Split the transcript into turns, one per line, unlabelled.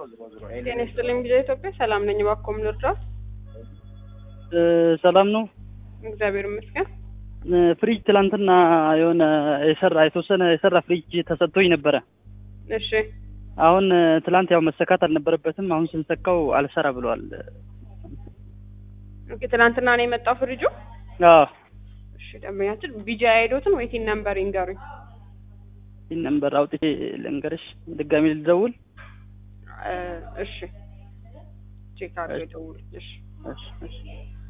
ጤና ይስጥልኝ ጊዜ ኢትዮጵያ ሰላም ነኝ። እባክዎ ምን ልርዳዎት?
እ ሰላም ነው።
እግዚአብሔር ይመስገን።
እ ፍሪጅ ትላንትና የሆነ የሰራ የተወሰነ የሰራ ፍሪጅ ተሰጥቶኝ ነበረ።
እሺ
አሁን እ ትላንት ያው መሰካት አልነበረበትም። አሁን ስንሰካው አልሰራ ብለዋል።
ኦኬ፣ ትናንትና ነው የመጣው ፍሪጁ?
አዎ
እሺ ደንበኛችን ቢጂ አይዶትን ወይ ቲን ነምበር ይንገሩኝ።
ይህን ነምበር አውጥቼ ልንገርሽ፣ ድጋሚ ልደውል።
እ እሺ ቼክ አድርገው ይደውሉ። እሺ
እሺ እሺ